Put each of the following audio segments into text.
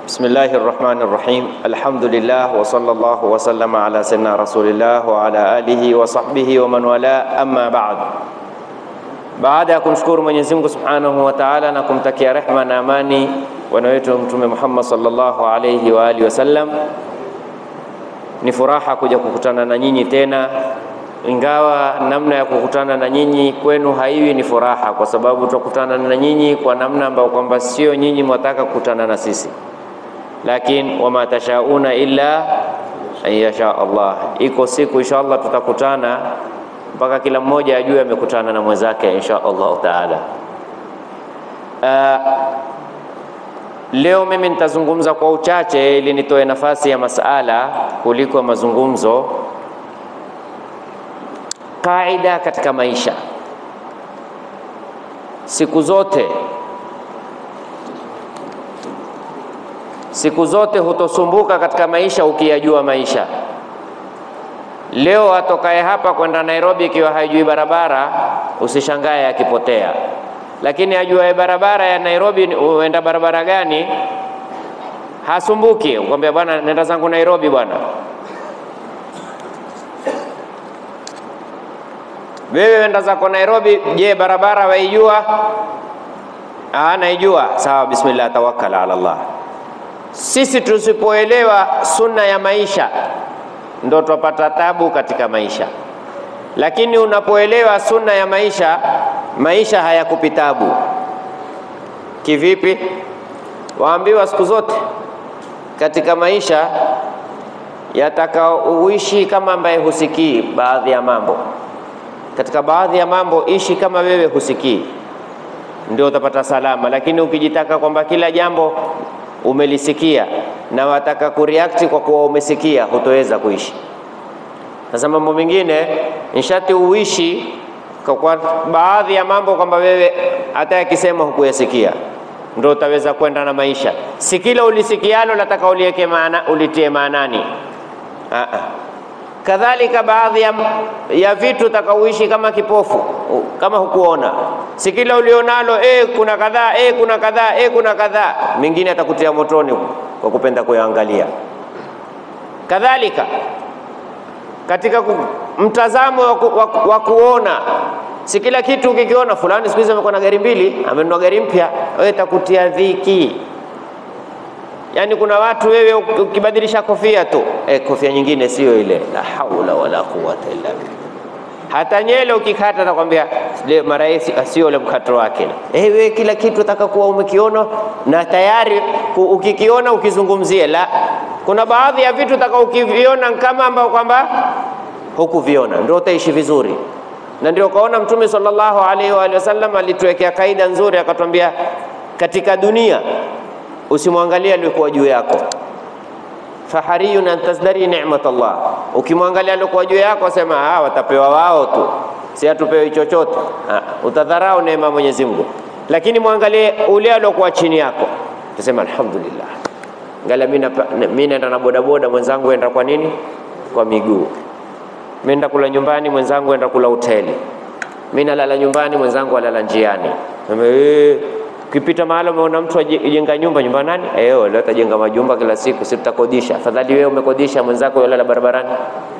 Bismillahi rahmani rahim. Alhamdulillah wa sallallahu wa sallama ala sayyidina rasulillah wa ala alihi wa sahbihi wa man wala, amma ba'd. Baada ya kumshukuru Mwenyezi Mungu subhanahu wa ta'ala na kumtakia rehma na amani bwana wetu Mtume Muhammad sallallahu alayhi wa alihi wasallam, ni furaha kuja kukutana na nyinyi tena, ingawa namna ya kukutana na nyinyi kwenu haiwi ni furaha, kwa sababu tutakutana na nyinyi kwa namna ambayo kwamba sio nyinyi mwataka kukutana na sisi lakin wama tashauna illa an yasha Allah. Iko siku insha Allah tutakutana mpaka kila mmoja ajue amekutana na mwenzake insha Allah taala. Uh, leo mimi nitazungumza kwa uchache ili nitoe nafasi ya masala kuliko mazungumzo. Kaida katika maisha, siku zote siku zote hutosumbuka katika maisha ukiyajua maisha. Leo atokaye hapa kwenda Nairobi ikiwa haijui barabara, usishangae akipotea, lakini ajuaye barabara ya Nairobi uenda barabara gani, hasumbuki. Ukwambia bwana, nenda zangu Nairobi bwana. Wewe wenda zako Nairobi, je, barabara waijua? Ah, naijua. Sawa, bismillah, tawakkal ala Allah. Sisi tusipoelewa sunna ya maisha ndo twapata tabu katika maisha, lakini unapoelewa sunna ya maisha, maisha hayakupi tabu. Kivipi? Waambiwa siku zote katika maisha yataka uishi kama ambaye husikii baadhi ya mambo. Katika baadhi ya mambo ishi kama wewe husikii, ndio utapata salama. Lakini ukijitaka kwamba kila jambo umelisikia na wataka kureact kwa kuwa umesikia, hutoweza kuishi. Sasa mambo mengine nishati uishi kwa baadhi ya mambo kwamba wewe hata yakisema hukuyasikia, ndio utaweza kwenda na maisha. Si kila ulisikialo nataka uliweke maana, ulitie maanani. Aa. Kadhalika baadhi ya, ya vitu utakauishi kama kipofu, kama hukuona. Si kila ulionalo eh, kuna kadhaa eh, kuna kadhaa eh, kuna kadhaa. Mengine atakutia motoni kwa kupenda kuyaangalia. Kadhalika katika mtazamo wa kuona, si kila kitu ukikiona, fulani siku hizi amekuwa na gari mbili, amenunua gari mpya, wewe itakutia dhiki. Yaani kuna watu wewe ukibadilisha kofia tu eh, kofia nyingine sio ile. La haula wala quwwata illa billah. Hata nyele ukikata atakwambia mara hii sio ule mkato wake. Eh, wewe kila kitu utaka kuwa umekiona na tayari ukikiona ukizungumzie. La, kuna baadhi ya vitu utaka ukiviona kama ambao kwamba hukuviona, ndio utaishi vizuri. Na ndio kaona Mtume sallallahu alaihi wa sallam alituwekea kaida nzuri, akatwambia katika dunia usimwangalie aliyekuwa juu yako, fahariyun an tazdari ni'mat Allah. Ukimwangalia aliyekuwa juu yako, sema ah, watapewa wao tu, si hatupewi chochote. Utadharau neema Mwenyezi Mungu, lakini mwangalie ule aliokuwa chini yako, utasema alhamdulillah. Ngala mimi naenda na bodaboda, mwenzangu enda kwa nini? Kwa miguu. Mimi naenda kula nyumbani, mwenzangu enda kula hoteli. Mimi nalala nyumbani, mwenzangu alala njiani. Ukipita mahali umeona mtu ajenga nyumba, nyumba nani? Eh, leo atajenga majumba kila siku, si tutakodisha. Afadhali wewe umekodisha, mwenzako yolala barabarani.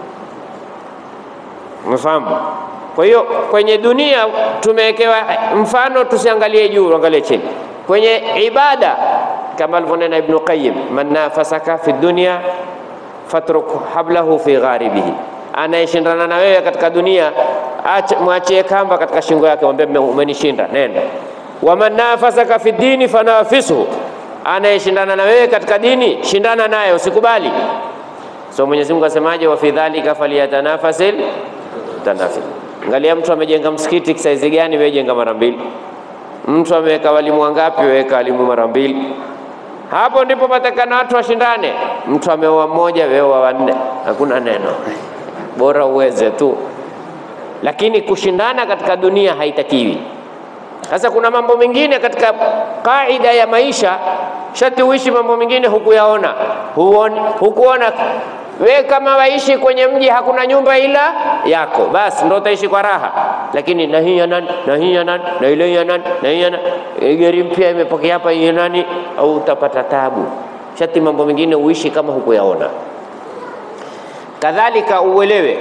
Umefahamu? Kwa hiyo kwenye dunia tumewekewa mfano, tusiangalie juu, angalie chini. Kwenye ibada kama alivyonena Ibn Qayyim, man nafasaka fi dunya fatruk hablahu fi gharibihi, anayeshindana na wewe katika dunia mwachie kamba katika shingo yake, mwambie umenishinda, nenda waman nafasaka fi dini fanafisuhu, anayeshindana na wewe katika dini shindana naye, usikubali. So Mwenyezi Mungu asemaje? wa fi dhalika falyatanafasil tanafil. Angalia mtu amejenga msikiti saizi gani, wewe jenga mara mbili. Mtu ameweka walimu wangapi, weka walimu mara mbili. Hapo ndipo patakana watu washindane. Mtu ameoa mmoja, wewe wa wanne, hakuna neno, bora uweze tu, lakini kushindana katika dunia haitakiwi. Sasa kuna mambo mengine katika kaida ya maisha, shati uishi mambo mengine hukuyaona, huoni, hukuona. We kama waishi kwenye mji hakuna nyumba ila yako, basi ndo utaishi kwa raha. Lakini na hii ya nani na hii ya nani na ile ya nani na hii ya nani, gari mpya imepokea hapa hii ya nani, au utapata tabu. shati mambo mengine uishi kama hukuyaona. Kadhalika uelewe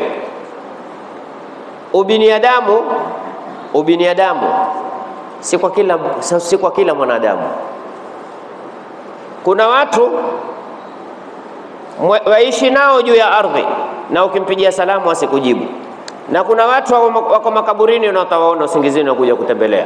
ubinadamu, ubinadamu si kwa kila, si kwa kila mwanadamu. Kuna watu waishi nao juu ya ardhi na ukimpigia salamu asikujibu, na kuna watu wako makaburini na utawaona usingizini wakuja kutembelea.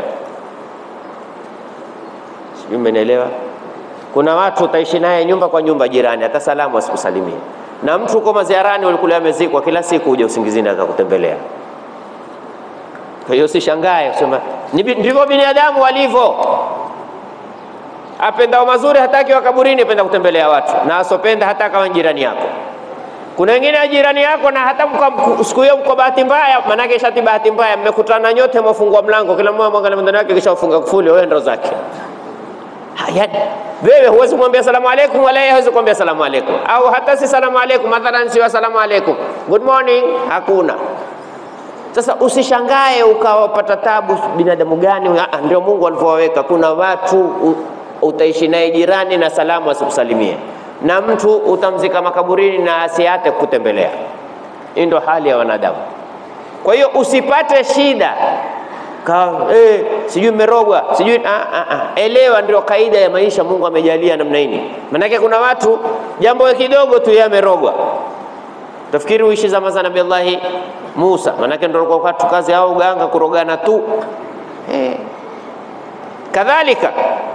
Sijui mmenielewa? Kuna watu utaishi naye nyumba kwa nyumba, jirani hata salamu asikusalimia, na mtu uko maziarani, ulikula amezikwa, kila siku huja usingizini akakutembelea. Kwa hiyo usishangae kusema ndivyo binadamu walivyo. Apendao mazuri hataki wa kaburini, apenda kutembelea watu, na asopenda hata kama jirani yako. Kuna wengine ya jirani yako na hata siku hiyo mko bahati mbaya, manake shati bahati mbaya, mmekutana nyote, mwafungua mlango, kila mmoja mwangalia mwendani wake, kisha ufunga kufuli, wewe ndo zake. Haya, wewe huwezi kumwambia salamu alaikum, wala yeye hawezi kumwambia salamu alaikum, au hata si salamu alaikum, mathalan si salamu alaikum, good morning, hakuna. Sasa usishangae ukawapata tabu binadamu gani? Ndio Mungu alivyowaweka. Kuna watu utaishi naye jirani na salamu asikusalimie, na mtu utamzika makaburini na asiate kukutembelea. Hii ndio hali ya wanadamu. Kwa hiyo usipate shida ka eh, sijui merogwa sijui ah, ah, ah. Elewa, ndio kaida ya maisha Mungu amejalia namna hii. Manake kuna watu jambo kidogo tu yeye amerogwa Tafikiri uishi zama za Nabii Allahi Musa, manake ndio kwa watu kazi hao uganga kurogana tu eh. Kadhalika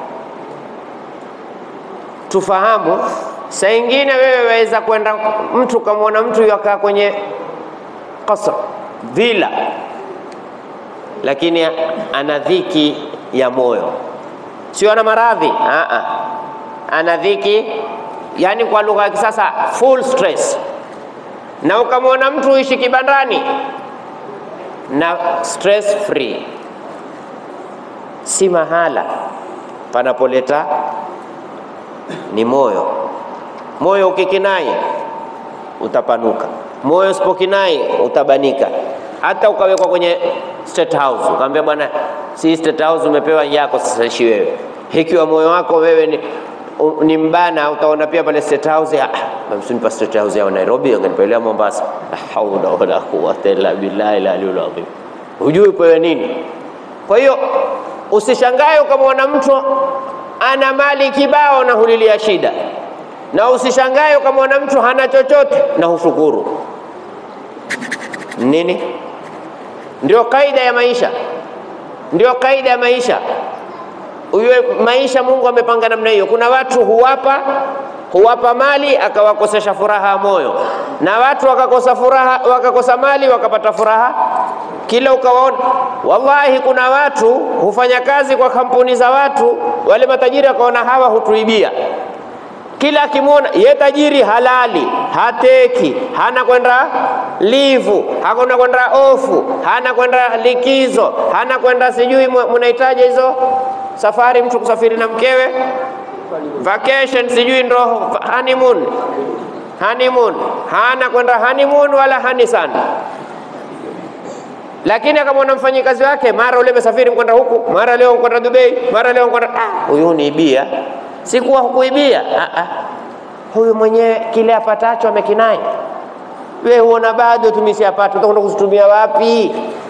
tufahamu, saa ingine wewe waweza kwenda mtu kamwona mtu yakaa kwenye kasr vila, lakini ana dhiki ya moyo, sio ana maradhi, ana dhiki, yani kwa lugha ya kisasa full stress na ukamwona mtu uishi kibandani na stress free, si mahala panapoleta ni moyo. Moyo ukikinai utapanuka, moyo usipokinai utabanika. Hata ukawekwa kwenye state house ukaambia, bwana, si state house umepewa yako, sasa ishi wewe. Ikiwa moyo wako wewe ni ni mbana, utaona pia pale state house ya msinipa state house ya Nairobi, angenipelea Mombasa. La haula wala quwwata illa billahi al-aliyyil azim. Hujui pewe nini? Kwa hiyo usishangae ukamwona mtu ana mali kibao na hulilia shida, na usishangae ukamwona mtu hana chochote na hushukuru. Nini? Ndio kaida ya maisha, ndio kaida ya maisha. Uwe maisha Mungu amepanga namna hiyo. Kuna watu huwapa huwapa mali akawakosesha furaha ya moyo, na watu wakakosa furaha, wakakosa mali wakapata furaha kila ukawaona. Wallahi, kuna watu hufanya kazi kwa kampuni za watu, wale matajiri wakaona hawa hutuibia. Kila akimwona ye tajiri halali, hateki, hana kwenda livu, hakuna kwenda ofu, hana kwenda likizo, hana kwenda sijui mnahitaji hizo safari, mtu kusafiri na mkewe vacation, sijui ndo honeymoon, honeymoon, hana kwenda honeymoon wala hani sana lakini akamwona mfanyikazi wake, mara ule mesafiri mkwenda huku, mara leo mkwenda Dubai, mara leo mkwenda ah, huyu niibia. Sikuwa hukuibia, ah, ah. Huyu mwenyewe kile apatacho amekinai. We huona bado tumesiapata, utakwenda kuzitumia wapi?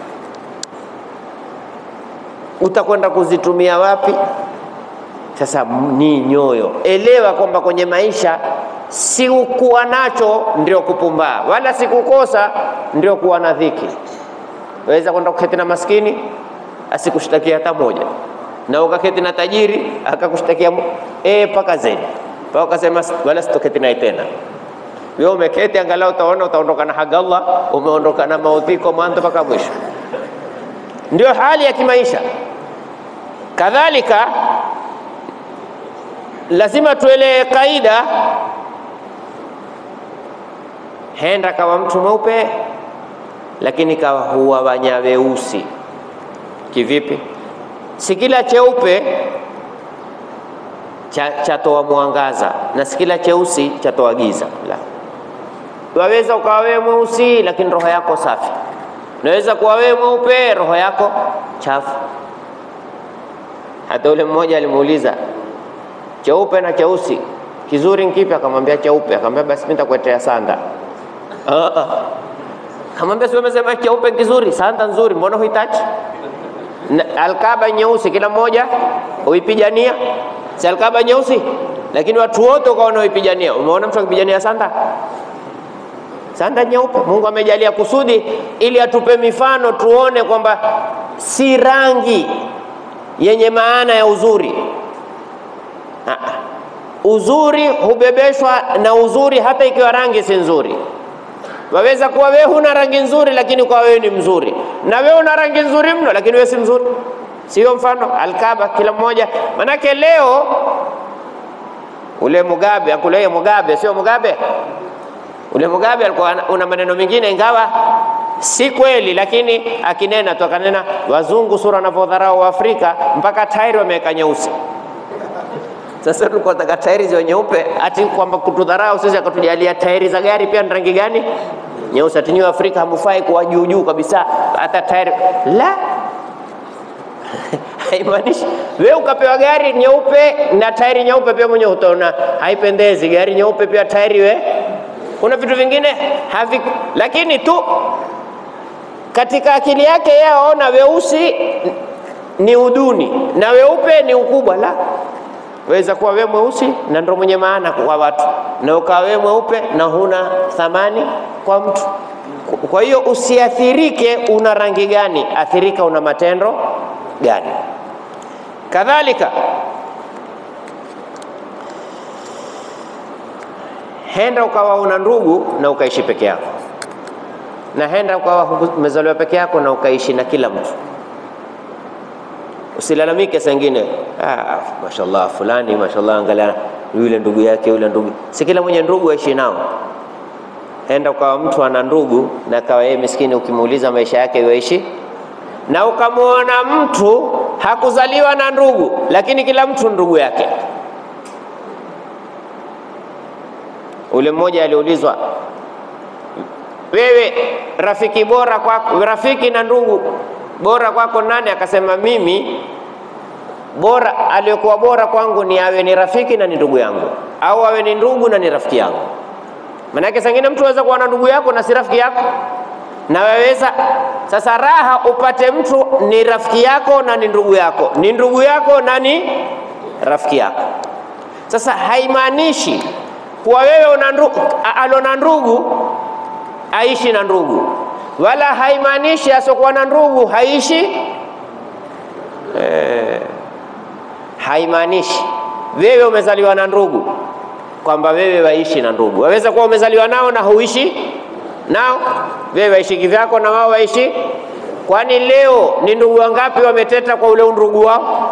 Utakwenda kuzitumia wapi? Sasa ni nyoyo, elewa kwamba kwenye maisha si kuwa nacho ndio kupumbaa, wala sikukosa ndio kuwa na dhiki. Waweza kwenda kuketi na maskini asikushtakia hata moja, na ukaketi na tajiri akakushtakia eh, paka zaidi paka ukasema wala sitoketi naye tena. Wewe umeketi, angalau utaona utaondoka na haga Allah, umeondoka na maudhiko mwanzo mpaka mwisho. Ndio hali ya kimaisha. Kadhalika lazima tuelewe kaida, henda kawa mtu mweupe lakini kawa huwa wanya weusi. Kivipi? Si kila cheupe chatoa cha mwangaza na si kila cheusi chatoa giza. La, waweza ukawa wewe mweusi lakini roho yako safi, unaweza kuwa wewe mweupe roho yako chafu. Hata ule mmoja alimuuliza cheupe na cheusi kizuri nkipi? Akamwambia cheupe. Akamwambia basi mimi nitakuletea sanda. Ah, ah. Akamwambia si umesema cheupe kizuri, sanda nzuri, mbona huitaki? Na Alkaba nyeusi, kila mmoja uipigania, si alkaba nyeusi, lakini watu wote ukaona uipigania. Umeona mtu akipigania sanda sanda nyeupe. Mungu amejalia kusudi ili atupe mifano tuone kwamba si rangi yenye maana ya uzuri. Ah, uzuri hubebeshwa na uzuri, hata ikiwa rangi si nzuri. Waweza kuwa wewe huna rangi nzuri, lakini kwa wewe ni mzuri, na wewe una rangi nzuri mno, lakini wewe si mzuri. Sio mfano Alkaba, kila mmoja. Manake leo ule Mugabe akule Mugabe, sio Mugabe ule Mugabe alikuwa una maneno mengine ingawa si kweli, lakini akinena tu akanena, wazungu sura wanavyodharau Afrika mpaka tairi wameweka nyeusi. Sasa tulikuwa nataka tairi ziwe nyeupe, ati kwamba kutudharau sisi, akatujalia tairi za gari pia ni rangi gani? Nyeusi. Ati nyinyi Afrika hamfai kuwa juu juu kabisa, hata tairi la haimaanishi wewe ukapewa gari nyeupe na tairi nyeupe pia mwenyewe utaona haipendezi. Gari nyeupe pia tairi we kuna vitu vingine havi, lakini tu katika akili yake yeye aona weusi ni uduni na weupe ni ukubwa. La, weza kuwa we mweusi na ndo mwenye maana kwa watu, na ukawa we mweupe na huna thamani kwa mtu. Kwa hiyo usiathirike una rangi gani, athirika una matendo gani. Kadhalika henda ukawa una ndugu na ukaishi peke yako, na henda ukawa umezaliwa peke yako na ukaishi na kila mtu. Usilalamike sengine, ah, mashallah fulani, mashallah, angalia yule ndugu yake, yule ndugu. Si kila mwenye ndugu aishi nao. Henda ukawa mtu ana ndugu na kawa yeye miskini, ukimuuliza maisha yake yoishi, na ukamwona mtu hakuzaliwa na ndugu, lakini kila mtu ndugu yake Ule mmoja aliulizwa, wewe rafiki bora kwako, rafiki na ndugu bora kwako nani? Akasema mimi bora, aliyokuwa bora kwangu ni awe ni rafiki na ni ndugu yangu, au awe ni ndugu na ni rafiki yangu. Maanake sangine mtu aweza kuwa na ndugu yako na si rafiki yako, na waweza sasa, raha upate mtu ni rafiki yako na ni ndugu yako, ni ndugu yako na ni rafiki yako. Sasa haimaanishi kuwa wewe una ndugu, alona ndugu aishi na ndugu, wala haimaanishi asiokuwa na ndugu haishi eh, haimaanishi wewe umezaliwa na ndugu kwamba wewe waishi na ndugu. Waweza kuwa umezaliwa nao na huishi nao, wewe waishi kivyako na wao waishi. Kwani leo ni ndugu wangapi wameteta kwa ule undugu wao?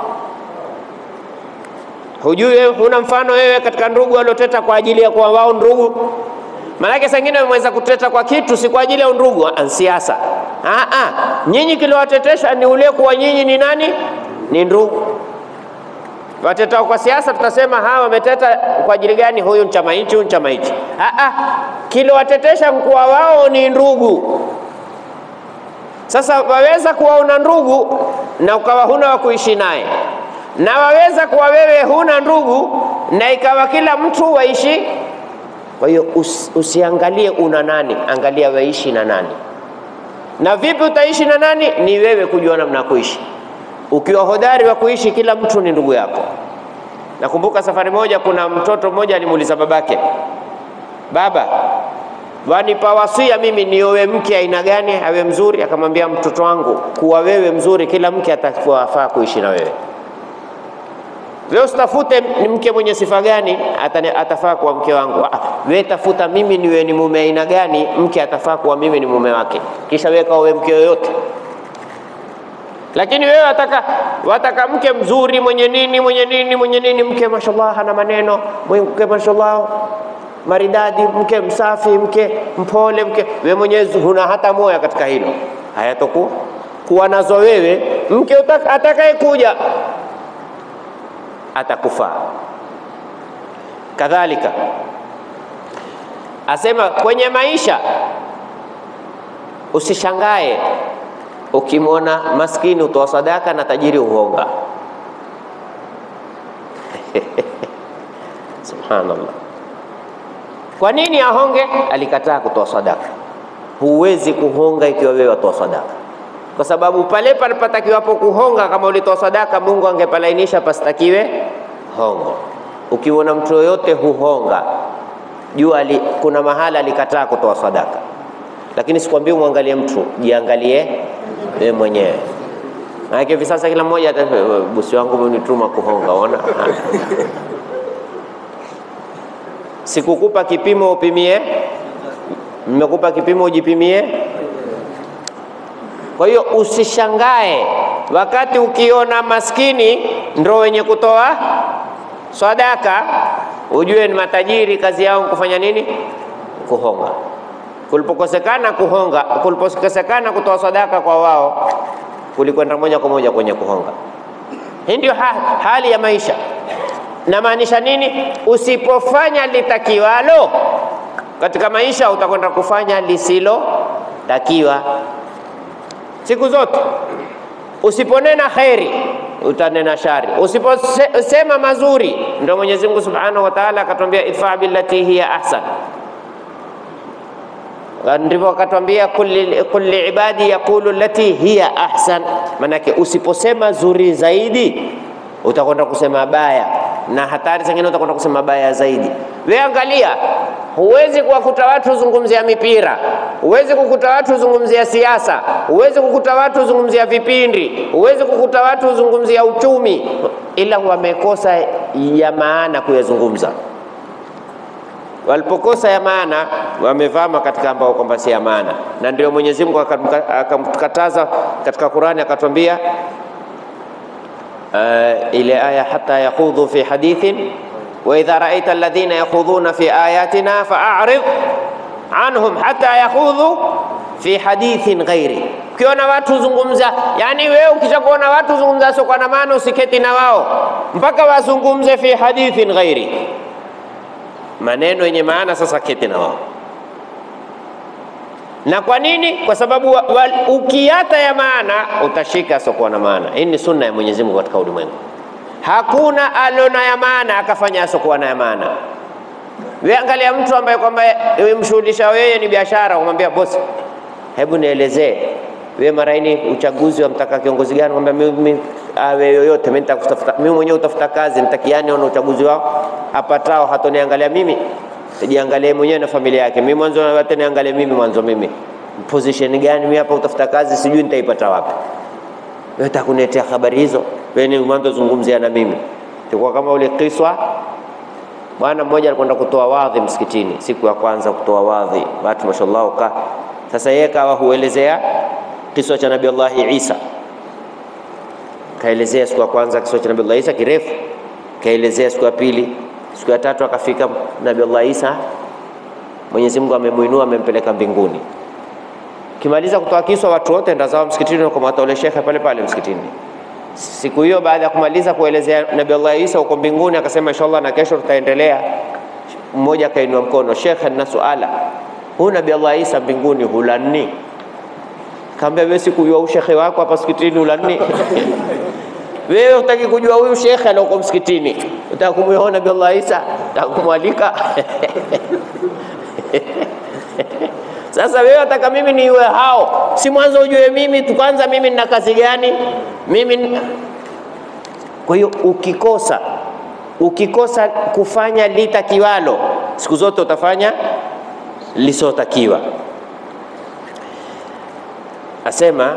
Hujui wewe, huna mfano wewe katika ndugu walioteta kwa ajili ya kuwa wao ndugu? Maanake sengine wameweza kuteta kwa kitu si kwa ajili ya undugu, siasa. Nyinyi kiliwatetesha ni ule kuwa nyinyi ni nani? Ni ndugu. Watetao kwa siasa tutasema hawa wameteta kwa ajili gani? Huyu ni chama hichi, huyu ni chama hichi. Kiliwatetesha mkuwa wao ni ndugu. Sasa waweza kuwa una ndugu na ukawa huna wa kuishi naye na waweza kuwa wewe huna ndugu na ikawa kila mtu waishi. Kwa hiyo us, usiangalie una nani, angalia waishi na nani. Na vipi utaishi na nani? Ni wewe kujua namna ya kuishi. Ukiwa hodari wa kuishi, kila mtu ni ndugu yako. Nakumbuka safari moja, kuna mtoto mmoja alimuuliza babake, baba, wanipa wasia mimi niowe mke aina gani awe mzuri? Akamwambia, mtoto wangu, kuwa wewe mzuri, kila mke atafaa kuishi na wewe Leo sitafute ni mke mwenye sifa gani atafaa kuwa mke wangu. Wewe tafuta mimi niwe ni mume aina gani, mke atafaa kuwa mimi ni mume wake, kisha wewe kawe mke yoyote. Lakini wewe wataka, wataka mke mzuri mwenye nini mwenye nini mwenye nini, mke mashallah hana maneno, mke mashallah maridadi, mke msafi, mke mpole, mke wewe mwenyewe huna hata moya katika hilo. Hayatokuwa kuwa nazo wewe, mke atakaye kuja atakufaa. Kadhalika asema kwenye maisha usishangae ukimwona maskini utoa sadaka na tajiri uhonga. Subhanallah. Kwa nini ahonge? Alikataa kutoa sadaka. Huwezi kuhonga ikiwa wewe watoa sadaka, kwa sababu pale palipatakiwapo kuhonga, kama ulitoa sadaka, Mungu angepalainisha pasitakiwe hongo. Ukiona mtu yoyote huhonga, jua ali, kuna mahala alikataa kutoa sadaka, lakini sikwambii umwangalie mtu, jiangalie wewe mwenyewe. Maana hivi sasa kila mmoja ata bosi wangu amenituma kuhonga, ona Sikukupa kipimo upimie, nimekupa kipimo ujipimie. Kwa hiyo usishangae wakati ukiona maskini ndo wenye kutoa sadaka, ujue ni matajiri, kazi yao kufanya nini? Kuhonga. Kulipokosekana kuhonga, kulipokosekana kutoa sadaka kwa wao, kulikwenda moja kwa moja kwenye kuhonga. Hii ndio ha hali ya maisha. Namaanisha nini? Usipofanya litakiwalo katika maisha, utakwenda kufanya lisilotakiwa siku zote. Usiponena kheri, utanena shari. Usiposema mazuri, ndio Mwenyezi Mungu Subhanahu wa Ta'ala akatwambia idfa billati hiya ahsan, ndivyo akatwambia kulli ibadi yaqulu lati hiya ahsan. Manake usiposema zuri zaidi, utakwenda kusema baya na hatari zingine utakwenda kusema baya zaidi. We angalia, huwezi kuwakuta watu zungumzia mipira, huwezi kukuta watu zungumzia siasa, huwezi kukuta watu zungumzia vipindi, huwezi kukuta watu zungumzia uchumi, ila wamekosa ya maana kuyazungumza. Walipokosa ya maana, wamevama katika ambao kwamba si ya maana, na ndio Mwenyezi Mungu akamkataza katika Qur'ani, akatwambia Uh, ile aya hata yakhudhu fi hadithin wa idha ra'aita alladhina yakhudhuna fi ayatina fa'arid anhum hata yakhudhu fi hadithin ghairi. Ukiona watu zungumza, yani wewe ukishakuona watu zungumza sio kwa maana, usiketi na wao mpaka wazungumze fi hadithin ghairi, maneno yenye maana. Sasa keti na wao na kwa nini? Kwa sababu ukiata ya maana utashika asiokuwa na maana. Hii ni sunna ya Mwenyezi Mungu katika ulimwengu. Hakuna alona ya maana akafanya asiokuwa na ya maana. Wewe angalia mtu ambaye kwamba mshuhudisha wewe ni biashara, umwambia bosi, hebu nielezee wewe mara ini uchaguzi wa mtaka kiongozi gani? Mwambia mimi awe yoyote, mimi nitakutafuta mimi mwenyewe utafuta kazi, nitakiani ona uchaguzi wao apatao, hatoniangalia mimi jiangalie mwenyewe na familia yake. Mimi mwanzo hata niangalie mimi mwanzo, mimi position gani mimi hapa, utafuta kazi sijui nitaipata wapi. Wewe utakunetea habari hizo, wewe ni mwanzo zungumzia na mimi. Tulikuwa kama ule kiswa, bwana mmoja alikwenda kutoa wadhi msikitini, siku ya kwanza kutoa wadhi, watu mashallah ka sasa, yeye kawa huelezea kiswa cha Nabii Allah Isa, kaelezea siku ya kwanza kiswa cha Nabii Allah Isa kirefu, kaelezea siku ya pili siku ya tatu akafika Nabii Allah Isa, Mwenyezi Mungu amemuinua amempeleka mbinguni. Kimaliza kutoa kiswa, watu wote ndazao msikitini, wakamwata ule shekhe pale pale msikitini. Siku hiyo baada ya kumaliza kuelezea Nabii Allah Isa uko mbinguni, akasema inshallah na kesho tutaendelea. Mmoja akainua mkono, shekhe, nina suala, huyu Nabii Allah Isa mbinguni hulani? Kaambia wewe, sikujua ushekhe wako hapa msikitini hulani wewe utaki kujua huyu shekhe alioko msikitini, utaka kumuona Nabii Allah Isa, utaka kumwalika Sasa wewe wataka mimi niwe hao, si mwanzo ujue mimi tu kwanza, mimi nina kazi gani mimi. Kwa hiyo ukikosa ukikosa kufanya litakiwalo, siku zote utafanya lisotakiwa. Asema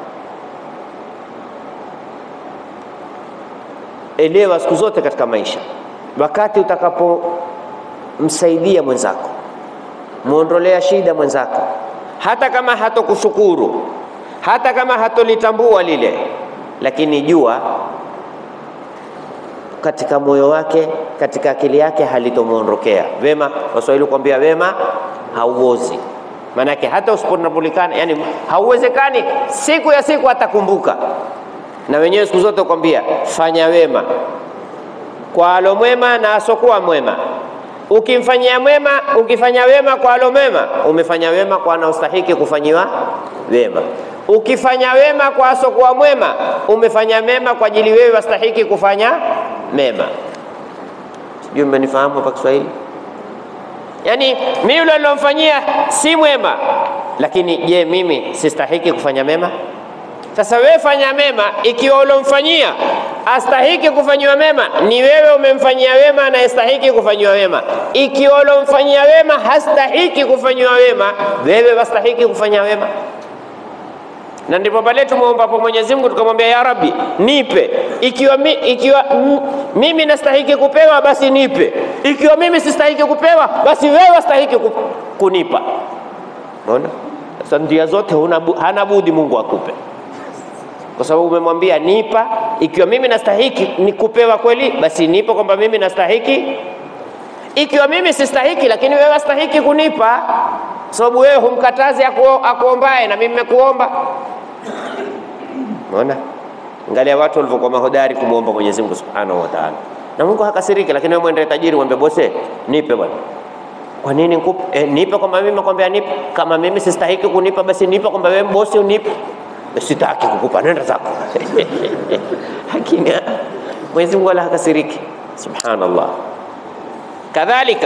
elewa siku zote katika maisha, wakati utakapomsaidia mwenzako, muondolea shida mwenzako, hata kama hatokushukuru, hata kama hatolitambua lile, lakini jua katika moyo wake, katika akili yake halitomwondokea wema. Waswahili kuambia wema hauozi, maanake hata usipotambulikana, yani hauwezekani, siku ya siku atakumbuka na wenyewe siku zote kwambia fanya wema kwa alo mwema na asokuwa mwema. Ukimfanyia mwema, ukifanya wema kwa alo mwema, umefanya wema kwa anaostahiki kufanyiwa wema. Ukifanya wema kwa asokuwa mwema, umefanya mema kwa ajili wewe wastahiki kufanya mema. Sijui mmenifahamu hapa Kiswahili? Yaani mimi yule nilomfanyia si mwema, lakini je, mimi sistahiki kufanya mema? Sasa wewe fanya mema, ikiwa ulomfanyia astahiki kufanyiwa mema, ni wewe umemfanyia wema anayestahiki kufanyiwa wema. Ikiwa ulomfanyia wema hastahiki kufanyiwa wema, wewe wastahiki kufanya wema. Na ndipo pale tumuomba kwa Mwenyezi Mungu tukamwambia, ya Rabbi, nipe. Ikiwa, mi, ikiwa m, mimi nastahiki kupewa basi nipe, ikiwa mimi sistahiki kupewa basi wewe wastahiki ku, kunipa. Unaona? Sasa njia zote huna, bu- hana budi Mungu akupe kwa sababu umemwambia nipa. Ikiwa mimi nastahiki ni kupewa kweli, basi nipo kwamba mimi nastahiki. Ikiwa mimi sistahiki, lakini wewe wastahiki kunipa, kwa sababu wewe humkatazi akuo- akuombaye na mimi nimekuomba. Unaona, angalia watu walivyokuwa mahodari kumwomba Mwenyezi Mungu Subhanahu wa Ta'ala, na Mungu hakasiriki. Lakini wewe mwende tajiri, mwambie bose, nipe bwana. Kwa nini nikupe? Eh, nipe kwamba mimi nakwambia nipe. Kama mimi sistahiki kunipa, basi nipe kwamba wewe bosi unipe sitaki kukupa, nenda zako. Lakini Mwenyezi Mungu wala hakasiriki, subhanallah. Kadhalika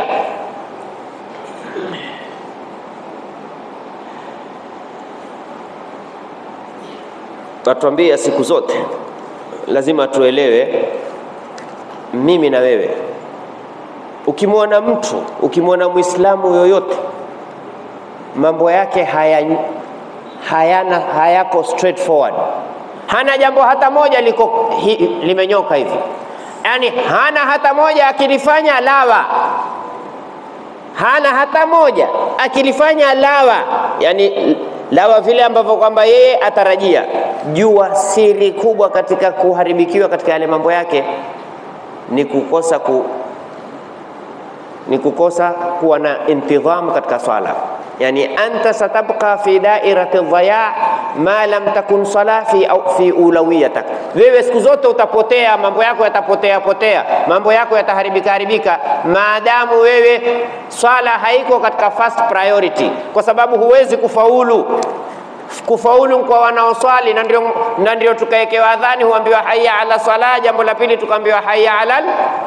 tatuambia siku zote lazima tuelewe, mimi na wewe, ukimwona mtu, ukimwona Muislamu yoyote mambo yake haya hayana hayako straightforward, hana jambo hata moja liko hi, limenyoka hivi, yaani hana hata moja akilifanya lawa, hana hata moja akilifanya lawa, yani lawa vile ambavyo kwamba yeye atarajia. Jua siri kubwa katika kuharibikiwa katika yale mambo yake ni kukosa ku, ni kukosa kuwa na intidham katika swala yani anta satabqa fi dairati dhaya ma lam takun sala fi, au fi ulawiyatak, wewe siku zote utapotea, mambo yako yatapotea potea, mambo yako yataharibika haribika, maadamu wewe swala haiko katika first priority, kwa sababu huwezi kufaulu kufaulu kwa wanaoswali, na ndio na ndio tukawekewa adhani, huambiwa hayya ala sala, jambo la pili tukaambiwa hayya ala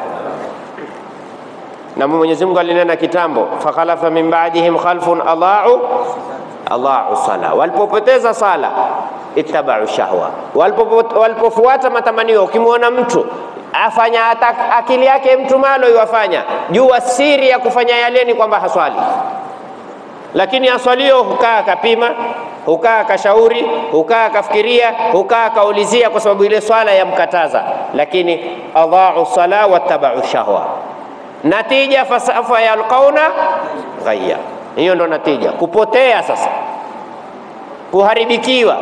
na Mwenyezi Mungu alinena kitambo, fakhalafa min ba'dihim khalfun adha'u adha'u sala, walipopoteza sala ittaba'u shahwa, walipofuata matamanio. Ukimwona mtu afanya hata akili yake mtu malo iwafanya, jua siri ya kufanya yale ni kwamba haswali, lakini aswalio hukaa akapima, hukaa akashauri, hukaa akafikiria, hukaa akaulizia, kwa sababu ile swala yamkataza, lakini adha'u sala wattaba'u shahwa natija fasafa yalqauna ghayya. Hiyo ndo natija, kupotea sasa, kuharibikiwa,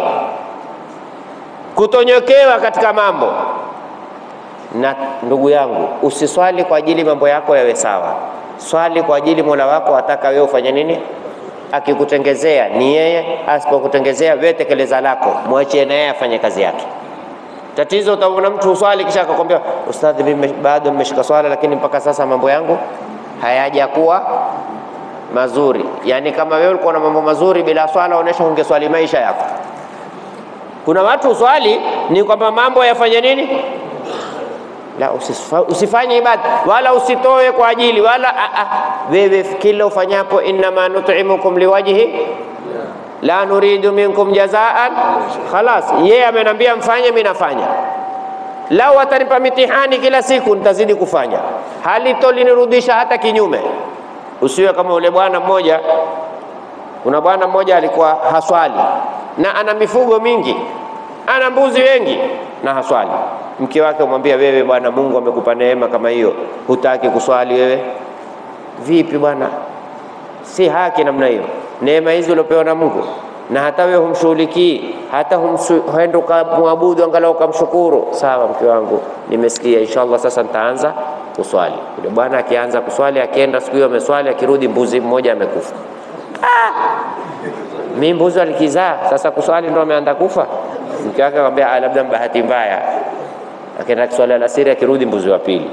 kutonyokewa katika mambo. Na ndugu yangu, usiswali kwa ajili mambo yako yawe sawa, swali kwa ajili Mola wako ataka wewe ufanye nini. Akikutengezea ni yeye, asipokutengezea wewe tekeleza lako, mwachie na yeye afanye kazi yake. Tatizo utaona mtu uswali kisha akakwambia, ustadhi, mimi bado nimeshika swala, lakini mpaka sasa mambo yangu hayajakuwa mazuri. Yani kama wewe ulikuwa na mambo mazuri bila swala, onesha ungeswali maisha yako. Kuna watu uswali ni kwamba mambo yafanye nini? La, usifa, usifanye ibada wala usitoe kwa ajili wala a, a, wewe kila ufanyapo, innama nut'imukum liwajhi la nuridu minkum jazaan, khalas. Yeye amenambia mfanye, mimi nafanya. Lau atanipa mitihani kila siku, nitazidi kufanya, halitolinirudisha hata kinyume. Usiwe kama ule bwana mmoja. Kuna bwana mmoja alikuwa haswali na ana mifugo mingi, ana mbuzi wengi na haswali. Mke wake umwambia, wewe bwana, Mungu amekupa neema kama hiyo, hutaki kuswali wewe? Vipi bwana, si haki namna hiyo neema hizi uliopewa na Mungu, na hata wewe humshughulikii, hata huenda ukamwabudu angalau ukamshukuru. Sawa, mke wangu, nimesikia, inshallah sasa nitaanza kuswali. Yule bwana akianza kuswali, akienda siku hiyo ameswali, akirudi mbuzi mmoja amekufa. Ah! mimi mbuzi alikizaa, sasa kuswali ndo ameanza kufa. Mke wake akamwambia, labda bahati mbaya. Akaenda kuswali alasiri, akirudi mbuzi wa pili.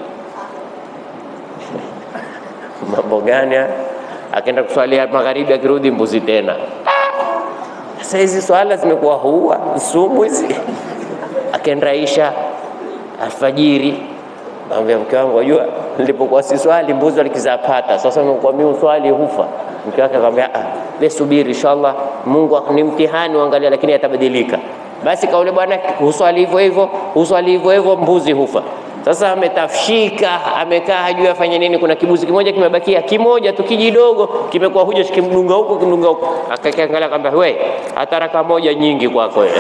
mambo gani haya? akaenda kuswalia magharibi, akirudi mbuzi tena. Sasa hizi swala zimekuwa huwa sumu hizi. Akaenda isha alfajiri, amwambia mke wangu, wajua nilipokuwa si swali mbuzi walikizapata. Sasa nimekuwa mimi uswali hufa. Mke wake akamwambia ah, we subiri, inshallah Mungu ni mtihani, uangalia, lakini yatabadilika. Basi kaule bwana huswali hivyo hivyo, huswali hivyo hivyo, mbuzi hufa. Sasa ametafshika, amekaa hajui afanye nini. Kuna kibuzi kimoja kimebakia, kimoja tu kijidogo, kimekuwa huja kimdunga huko kimdunga huko. Akakiangalia akamwambia, we hata raka moja nyingi kwako wewe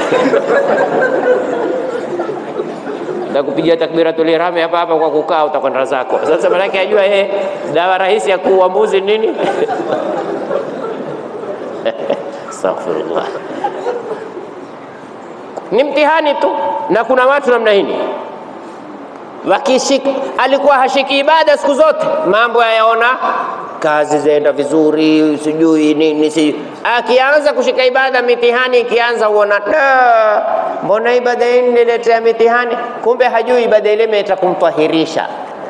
takupigia takbiratul ihram hapa hapa kwa kukaa, utakwenda zako. Sasa manake ajua yeye dawa rahisi ya kuua mbuzi nini? Astaghfirullah, ni mtihani tu, na kuna watu namna hii wakishika, alikuwa hashiki ibada siku zote, mambo yayaona kazi zaenda vizuri, sijui nini, si akianza kushika ibada, mitihani ikianza, uona da, mbona ibada hii niletea mitihani? Kumbe hajui ibada ile imeeta kumtahirisha.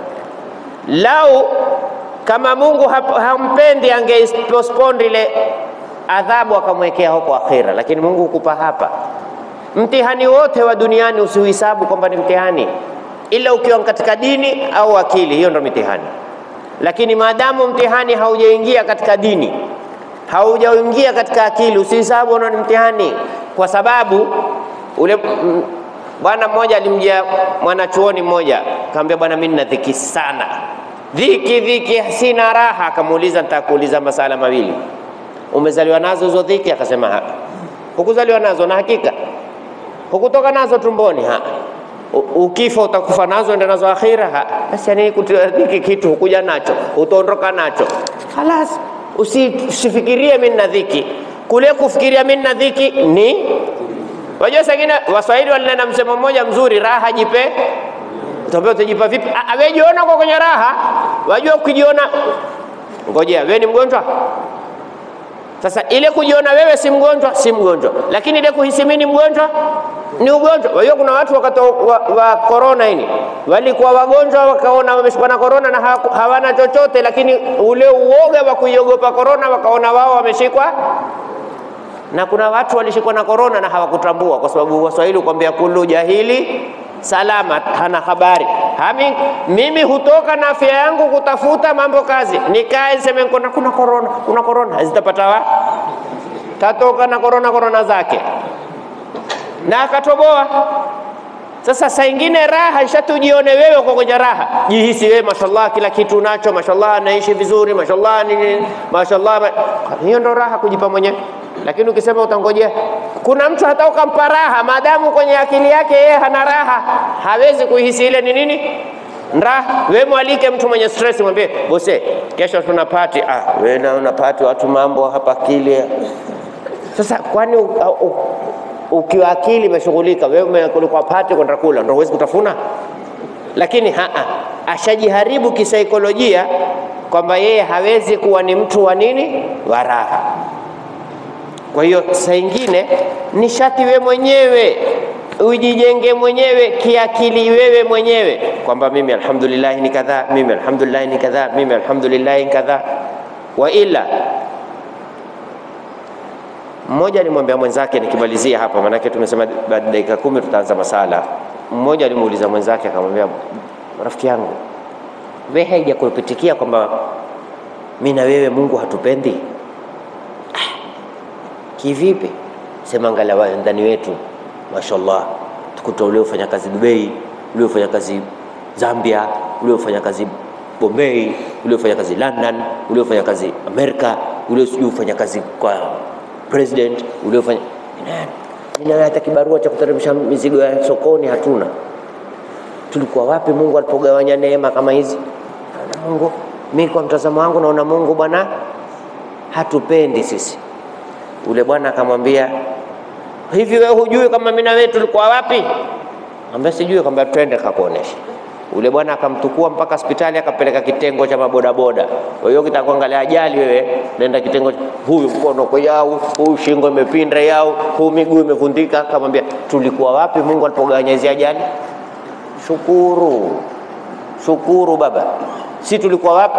Lau kama Mungu hap, hampendi angepostpone ile adhabu akamwekea huko akhira, lakini Mungu hukupa hapa. Mtihani wote wa duniani usiuhesabu kwamba ni mtihani, ila ukiwa katika dini au akili, hiyo ndo mitihani. Lakini maadamu mtihani haujaingia katika dini, haujaingia katika akili, usihesabu una ni mtihani, kwa sababu ule bwana mmoja alimjia mwanachuoni mmoja, akamwambia bwana, mimi nina dhiki sana, dhiki dhiki, sina raha. Akamuuliza, nitakuuliza masala mawili, umezaliwa nazo hizo dhiki? Akasema ha. Hukuzaliwa nazo? Na hakika hukutoka nazo tumboni? Ha. Ukifa utakufa nazo, enda nazo akhira? Ha. Basi yani kutia dhiki kitu hukuja nacho, utaondoka nacho, halas. Usifikirie mimi nina dhiki, kule kufikiria mimi nina dhiki ni Wajua sengine Waswahili walinena msemo mmoja mzuri, raha jipe. Utaambia utajipa vipi? Wewe jiona kwa kwenye raha. Wajua ukijiona, ngojea, wewe ni mgonjwa. Sasa ile kujiona wewe si mgonjwa, si mgonjwa, lakini ile kuhisi mimi ni mgonjwa ni ugonjwa. Wajua kuna watu wakati wa, wa corona hili walikuwa wagonjwa, wakaona wameshikwa na corona na hawana chochote, lakini ule uoga wa kuiogopa corona wakaona wao wameshikwa na kuna watu walishikwa na korona na hawakutambua, kwa sababu Waswahili kuambia kullu jahili salama, hana habari. Hami, mimi hutoka na afya yangu kutafuta mambo kazi, nikae niseme kuna kuna korona, kuna korona, zitapata wa tatoka na korona korona zake na akatoboa. Sasa saa ingine raha ishatujione wewe uko kwenye raha, jihisi wewe mashallah, kila kitu unacho, mashallah, naishi vizuri, mashallah, nini, mashallah. Hiyo ndo raha kujipa mwenyewe lakini ukisema utangojea, kuna mtu hata ukampa raha, maadamu kwenye akili yake yeye hana raha, hawezi kuihisi ile ni nini raha. We mwalike mtu mwenye stress, mwambie bose, kesho tuna party. Ah, we na una party, watu mambo hapa akili. Sasa kwani ukiwa akili imeshughulika, wewe kulikuwa party kwenda kula, ndio huwezi kutafuna? Lakini haa, ashajiharibu kisaikolojia kwamba yeye hawezi kuwa ni mtu wa nini wa raha. Kwa hiyo saa ingine ni shati we mwenyewe ujijenge mwenyewe kiakili, wewe mwenyewe kwamba mimi alhamdulillah ni kadhaa, mimi alhamdulillah ni kadhaa, mimi alhamdulillah ni kadhaa. Wa ila mmoja alimwambia mwenzake, nikimalizia hapa, maanake tumesema baada dakika kumi tutaanza masala. Mmoja alimuuliza mwenzake akamwambia, rafiki yangu, we haijakupitikia kwamba mimi na wewe Mungu hatupendi? Kivipi? Sema angalau ndani wetu, mashallah, tukuta uliofanya kazi Dubai, uliofanya kazi Zambia, uliofanya kazi Bombay, uliofanya kazi London, uliofanya kazi Amerika, uliofanya kazi kwa president, uliofanya nini, hata kibarua cha kuteremsha mizigo ya sokoni hatuna. Tulikuwa wapi Mungu alipogawanya neema kama hizi? Mungu, mimi kwa mtazamo wangu naona Mungu bwana hatupendi sisi Ule bwana akamwambia, hivi wewe hujui kama mimi na wewe tulikuwa wapi? Ambaye sijui, kwamba twende kakuonesha. Ule bwana akamtukua mpaka hospitali, akapeleka kitengo cha mabodaboda. Kwa hiyo kitakuangalia ajali, wewe nenda kitengo, huyu mkono kwa yao, huyu shingo imepinda yao, huyu miguu imevundika. Akamwambia, tulikuwa wapi Mungu alipogawanya hizi ajali? Shukuru, shukuru baba, si tulikuwa wapi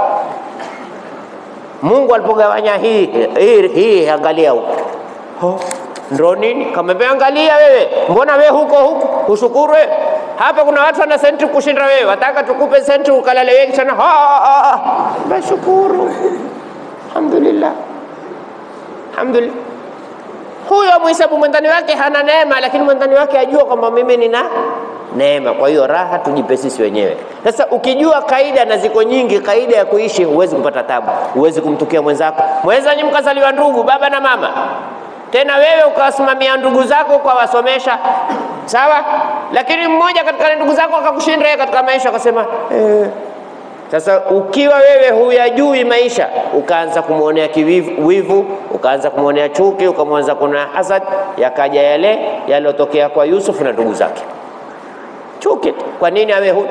Mungu alipogawanya hii hii hii, angalia huko ndo nini? Kamwambia angalia wewe, mbona wewe huko huko ushukuru wewe? Hapa kuna watu wana senti kushinda wewe, wataka tukupe senti ukalale wengi sana. Bashukuru, alhamdulillah, alhamdulillah. Huyo mwisabu mwendani wake hana neema, lakini mwendani wake ajua kwamba mimi nina neema. Kwa hiyo raha tujipe sisi wenyewe. Sasa ukijua kaida, na ziko nyingi kaida ya kuishi, huwezi kupata tabu, huwezi kumtukia mwenzako. Mweza nyi mkazaliwa ndugu, baba na mama, tena wewe ukawasimamia ndugu zako ukawasomesha, sawa, lakini mmoja katika ndugu zako akakushinda yeye katika maisha, akasema eh. Sasa ukiwa wewe huyajui maisha, ukaanza kumwonea kiwivu, ukaanza kumwonea chuki, ukamwanza kuna hasad, yakaja yale yaliyotokea kwa Yusuf na ndugu zake chuki. Kwa nini awe huyu?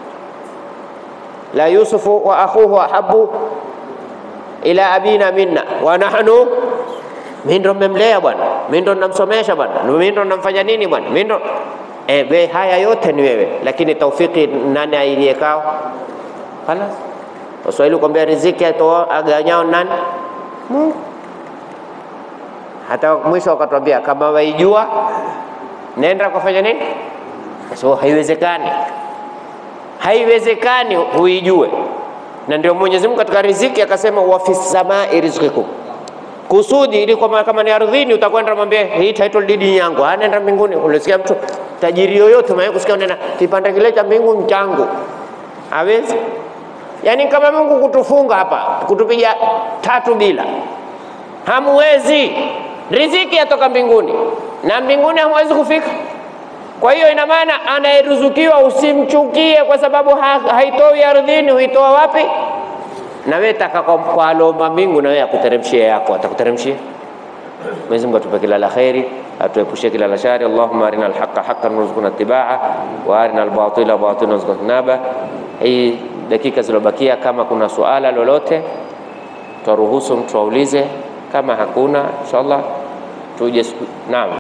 la Yusufu wa akhuhu ahabu ila abina minna wa nahnu, mimi ndo mmemlea bwana, mimi ndo namsomesha bwana, mimi ndo namfanya nini bwana, mimi ndo e, we, haya yote ni wewe, lakini taufiki nani ailiyekao? Halas, Waswahili kuambia riziki aganyao nani? Mungu. Hata mwisho wakatwambia kama waijua nenda kufanya nini? So haiwezekani, haiwezekani huijue. Na ndio Mwenyezi Mungu katika riziki akasema wa fis samai rizqikum, kusudi ili kwamba kama ni ardhini utakwenda mwambie hii title deed yangu, anaenda mbinguni. Ulisikia mtu tajiri yoyote mwenye kusikia nena kipande kile cha mbingu changu, hawezi Yaani kama Mungu kutufunga hapa kutupiga tatu bila, hamwezi. Riziki yatoka mbinguni na mbinguni hamwezi kufika. Kwa hiyo ina maana anayeruzukiwa usimchukie kwa sababu ha haitoi ardhini, huitoa wapi? Na wewe taka kwa alomba mbingu, na wewe akuteremshie yako, atakuteremshia. Mwenyezi Mungu atupe kila la kheri, atuepushe kila la shari. Allahumma arina alhaqa haqqan warzuqna ittibaa wa arina albatila batilan warzuqna ijtinaba. Hii dakika zilobakia, kama kuna suala lolote twaruhusu mtu aulize, kama hakuna inshallah tuje. Naam.